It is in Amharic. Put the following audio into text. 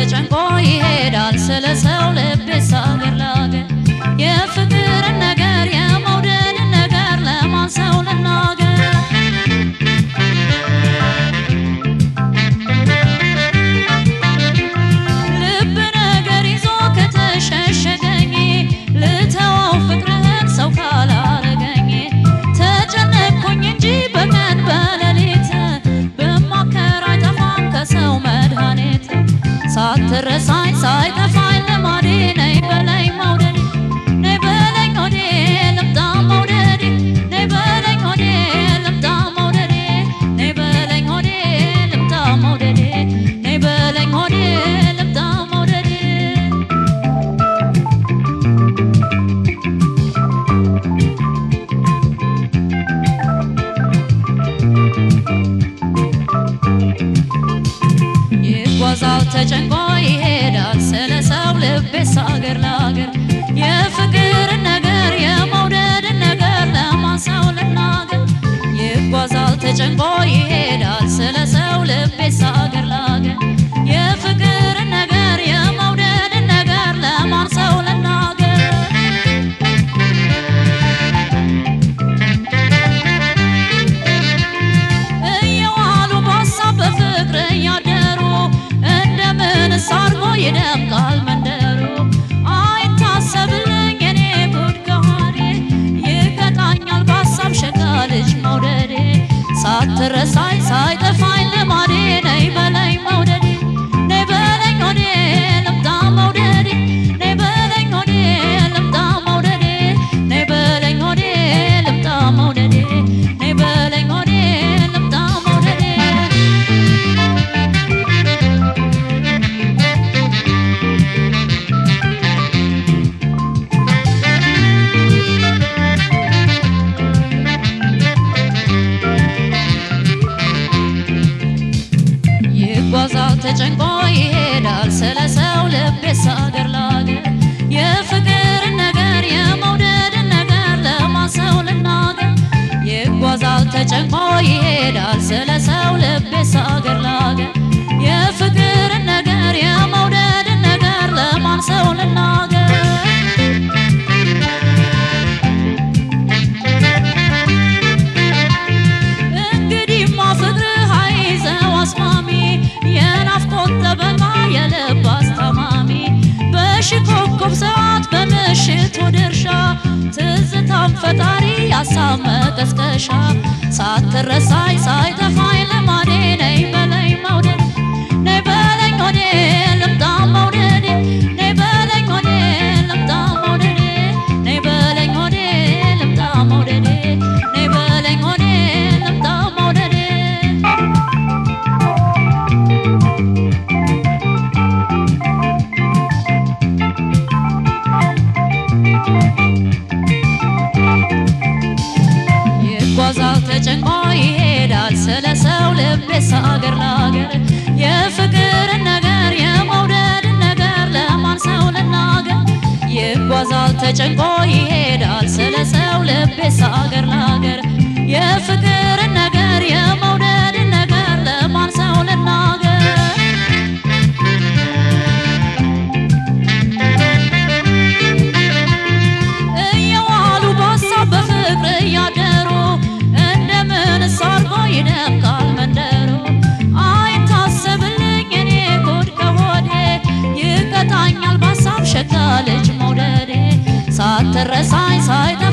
ተጨንቆ ይሄዳል ስለ ሰው ልቤስ አገር ላገር የፍቅርን ነገር የመውደድን ነገር ለማን ሰው ልናገር ልብ ነገር ይዞ ከተሸሸገኝ ልተወው ፍቅርህን ሰው ካላረገኝ ተጨነቅኩኝ እንጂ በቀን በሌሊት ብማከር አይጠፋም ከሰው መድኃኒት ሳትረሳኝ ሳይጠፋኝ ልማዴ ነይ በለኝ መውደዴ ነይ በለኝ ሆዴ ልምጣ መውደዴ ነይ በለኝ ሆዴ ልምጣ መውደዴ ነይ በለኝ ሆዴ ልምጣ መውደዴ ነይ በለኝ ሆዴ ልምጣ መውደዴ ይጓዛል ተጨንቆ ይሄዳል ስለ ሰው ልቤስ አገር ላገር የፍቅርን ነገር የመውደድን ነገር ለማን ሰው ልናገር ይጓዛል ተጨንቆ ይሄዳል ስለ ሰው ልቤስ አገር ላገር የፍቅርን ነገር የመውደድን ነገር ለማን ሰው ልናገር እየዋሉ በሀሳብ በፍቅር እያደሩ እንደምን አድርጎ ይደምቃል መንደሩ አይታሰብልኝ እኔ ጉድ ከሆዴ ይቀጣኛል በሀሳብ ሸጋ ልጅ መውደዴ ሳትረሳኝ ሳይጠፋኝ ልማዴ ነይ በለኝ መውደዴ ነይ በለኝ ሆዴ ልምጣ መውደዴ ነይ በለኝ ሆዴ ልምጣ መውደዴ ነይ በለኝ ሆዴ ልምጣ መውደዴ ነይ በለኝ ሆዴ ልምጣ መውደዴ ይጓዛል ተጨንቆ ይሄዳል ስለ ሰው ልቤስ አገር ላገር የፍቅርን ነገር የመውደድን ነገር ለማን ሰው ልናገር ይጓዛል ተጨንቆ ይሄዳል ስለ ሰው ልቤስ አገር ላገር የፍቅርን ነገር የመውደድን ነገር ለማን ሰው ልናገር እንግዲህማ ፍቅርህ አይዘው አስማሚ የናፍቆት ጠበቃ የልብ አስታማሚ በሺህ ኮከብ ሰዓት በምሽት ወደ እርሻ ትዝታም ፈጣሪ ሀሳብ መቀስቀሻ ሳትረሳኝ ሳይጠፋኝ ልማዴ ነይ በለኝ መውደድ ነይ በለኝ ሆዴ ልምጣ መውደዴ ነይ በለኝ ሆዴ ልምጣ መውደዴ ነይ በለኝ ሆዴ ልምጣ መውደዴ ነይ በለኝ ሆዴ ልምጣ መውደዴ ይጓዛል ተጨንቆ ይሄዳል ስለ ሰው ልቤስ አገር ላገር የፍቅርን ነገር የመውደድን ነገር ለማን ሰው ልናገር ይጓዛል ተጨንቆ ይሄዳል ስለ ሰው ልቤስ አገር ላገር የፍቅርን ነገር የመውደድን ነገር ለማን ሰው ልናገር እየዋሉ በሀሳብ በፍቅር እያደሩ እንደምን አድርጎ ይደምቃል መንደሩ አይታሰብልኝ እኔ ጉድ ከሆዴ ይቀጣኛል በሀሳብ ሸጋ ልጅ መውደዴ ሳትረሳኝ ሳይጠ